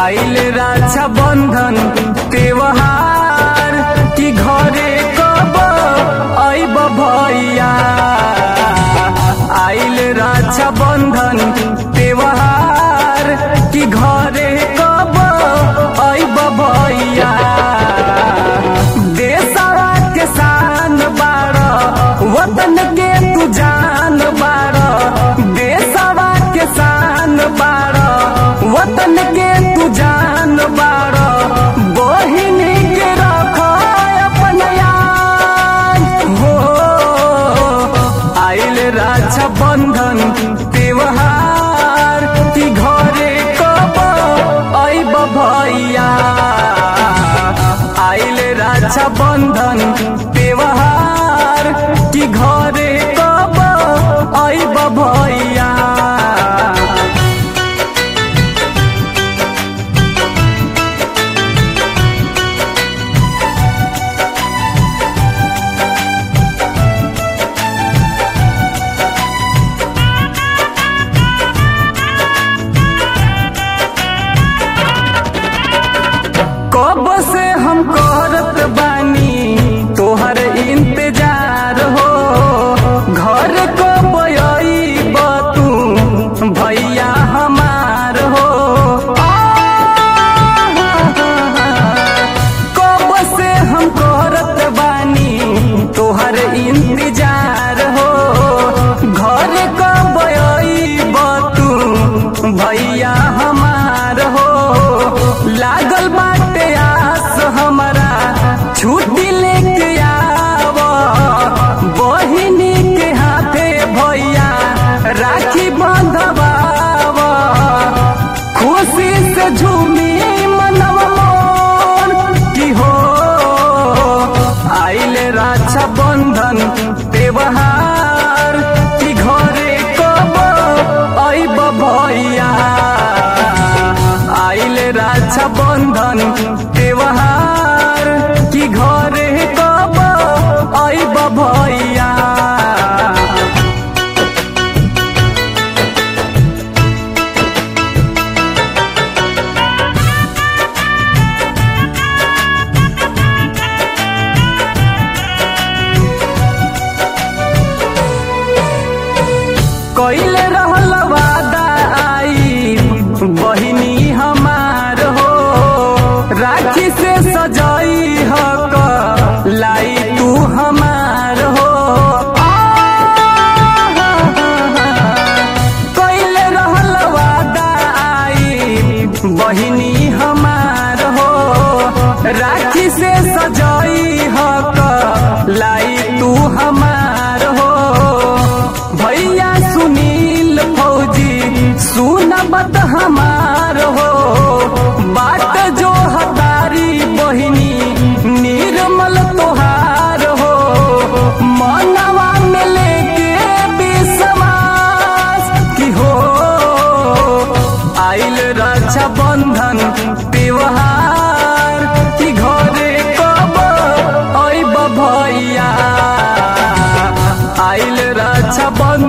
आइल रक्षा बंधन त्योहार की घरे कब आइब भैया आइल रक्षा बंधन त्योहार की घरे कब आइब भैया देशवा के शान बार वतन के तू जान बार देशवा के शान बार वतन के तू जान बार बहिनी के रख अपन याद हो आइल रक्षा बंधन त्योहार की घरे कब आइब भैया आइल रक्षा बंधन त्योहार की घरे कब आइब भैया कब से हम करत बानी तोहर इंतजार हो घर कब अइब तू भैया हमार हो कब से हम करत बानी तोहर इंतजार हो घर कब अइब तू भैया हमार हो लागल बाटे आस हमारा छुट्टी लेके आव बहिनी के हाथे भैया राखी बंधवाव खुशी से झूमी मनव मोर की हो आइल रक्षा बंधन त्योहार की घरे कब आइब भैया आइल रक्षा बंधन त्योहार की घरे कब आइब भैया कैले रहल वादा आई बहिनी हमार हो राखी से सजाई हक लाई तू हमार हो कैले रहल वादा आई बहिनी हमार हो राखी से सजाई हक लाई तू हमार हो भैया सुनील फौजी सुनबत हमार हो बात जो हतारी बहिनी निर्मल तोहार हो मनवा में लेके विश्वास की हो आइल रक्षा बंधन त्योहार की घरे कब आइब भैया आइल रक्षा बंधन